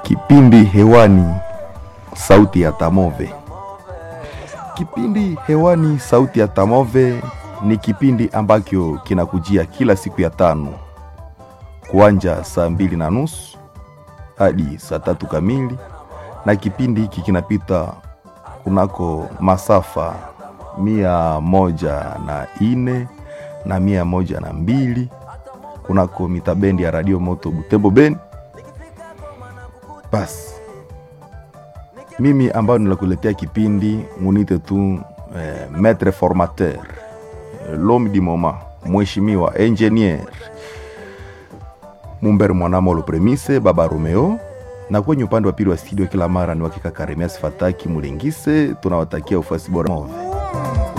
Kipindi hewani, sauti ya Tamove. Kipindi hewani, sauti ya Tamove ni kipindi ambacho kinakujia kila siku ya tano kuanja saa mbili na nusu hadi saa tatu kamili, na kipindi hiki kinapita kunako masafa mia moja na ine na mia moja na mbili kunako mitabendi ya Radio Moto Butembo Beni. Basi mimi ambayo nilakuletea kipindi munite tu eh, maître formateur eh, l'homme du moment, mheshimiwa engineer Mumbere Mwanamolo Premise Baba Romeo, na kwenye upande wa pili wa studio kila mara ni wakika Karemias Fataki Mulingise. Tunawatakia ufuasi bora.